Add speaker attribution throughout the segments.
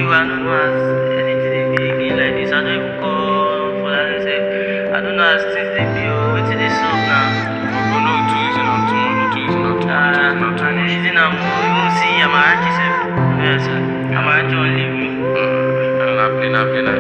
Speaker 1: you, I don't know as anything dey be again like this. I don't even call for that sef. I don't know as things dey be o. Wetin dey sup now?
Speaker 2: Bro, no too easy, not too much, not too easy, not too much,
Speaker 1: Ah,
Speaker 2: not too
Speaker 1: and the
Speaker 2: much.
Speaker 1: reason I'm even see Amarachi sef. Yes, sir. Amarachi wan leave me.
Speaker 2: Mm, na play, na play, na.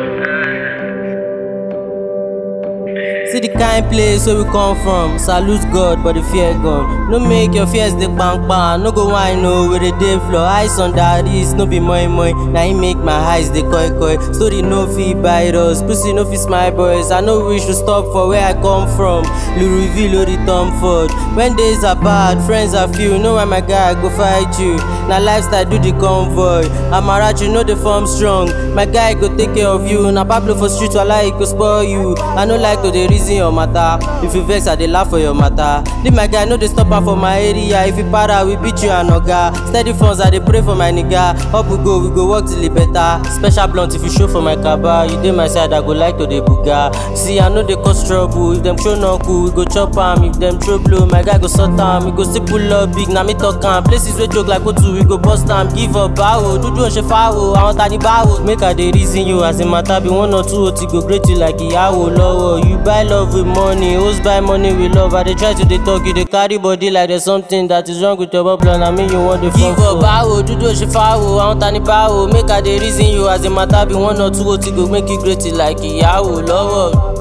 Speaker 3: See the kind place where we come from. Salute God, but the fear God. No make your fears dey kpangkpa. No go whine no where the day floor. Eyes on that is no be moi moi. Na him make my eyes dey koi koi. Story no fit bite us. Pussy no fit smile boys. I no wish to stop for where I come from. Louisville or the Tom Ford. When days are bad, friends are few. Know why my guy go fight you. Na lifestyle do the convoy. Amarachi no dey form strong. My guy go take care of you. Na Pablo for street wala he go spoil you. I no like to dey reason your matter. If you vex, I dey laugh for your matter. Leave my guy, no dey stop am for my area. If you para, we beat you and oga. Steady funds, I dey pray for my nigga. Up we go, we go work till e better. Special blunt if you show for my kaba. You dey my side, I go like to dey buga. See, I no dey cause trouble. If dem show no cool, we go chop am. If dem throw blow, my guy go sort am. We go still pull up big, na me talk am. Places wey joke like Otu, we go bust am. Give up, bawo. Dudu ose fawo, àwọn ta ni bawo. Make I dey reason you as a matter be one or two oti go great you like ìyàwó lọ́wọ́. You buy love with money, host buy money with love. I dey try to dey talk, you dey carry body like there's something that is wrong with your bubble na me you wan dey fall for. Give up, bawo. Dudu ose fawo, àwọn ta ni bawo. Make I dey reason you as a matter be one or two oti go make you great like ìyàwó lọ́wọ́.